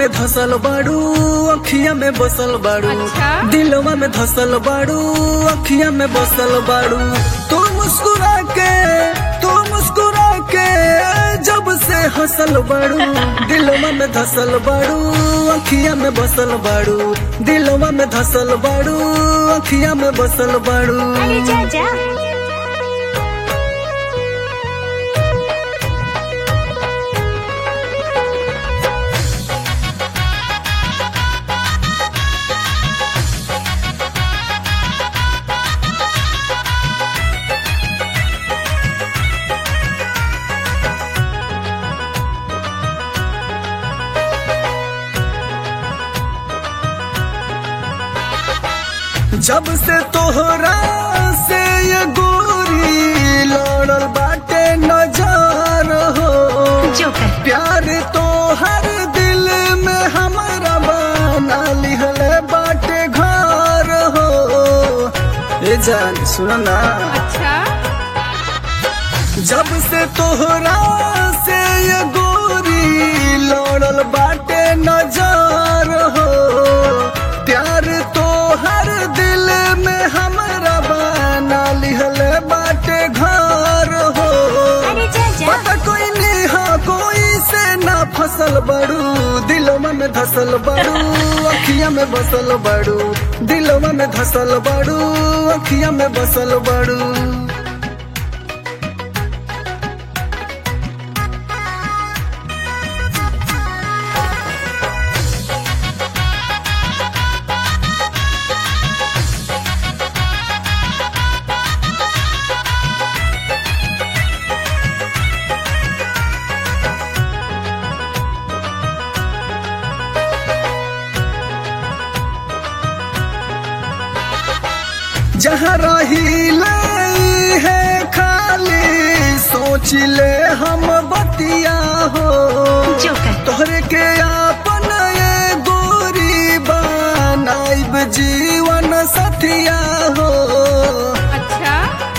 में धसल बाड़ू अखिया में बसल बाड़ू अच्छा? दिलवा में धसल बाड़ू अखिया में बसल बाड़ू तू मुस्कुरा के तू मुस्कुरा के जब से हंसल बाड़ू दिलवा में धसल बाड़ू अखिया में बसल बाड़ू दिलवा में धसल बाड़ू अखिया में बसल बाड़ू अरे जा जा जब से तोहरा से ये गोरी लड़ल बाटे नजर हो जोकर प्यार तो हर दिल में हमारा बना लिहले बाटे घर हो ए जान सुन ना अच्छा जब से तोहरा से ये गोरी लड़ल बाटे नजर हो प्यार तो हर दिल में हमारा बना लिहले बाटे घर हो अरे जा जा पता कोई नहीं हाँ कोई से ना फसल बड़ू दिलवा में धसल बड़ू अखिया में बसल बड़ू दिलवा में धसल बड़ू अखिया में बसल बड़ू जहाँ रही ले है खाली सोच ले हम बतिया हो जोकर तोहरे के आपन ये गोरी बनाइब जीवन सथिया हो अच्छा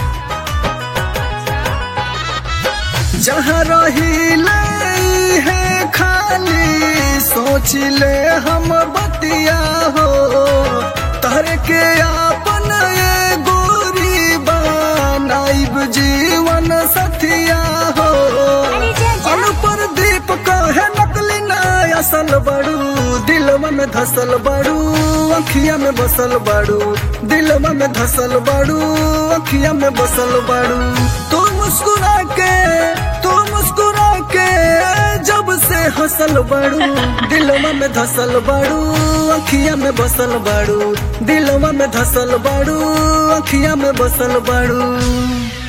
जहाँ रही ले है खाली सोच ले हम बतिया हो तोहरे के आपन ये गोरी बनाइब जीवन सथिया हो अरे जा जा पर दीप कहे नकली ना असल बड़ू दिलवा में धसल बड़ू अखिया में बसल बड़ू दिलवा में धसल बड़ू अखिया में बसल बड़ू तू मुस्कुरा के तू मुस्कुरा के जब से हंसल बड़ू दिलवा में धसल बड़ू अखिया में बसल बड़ू दिलवा में धसल बड़ू अखिया में बसल बड़ू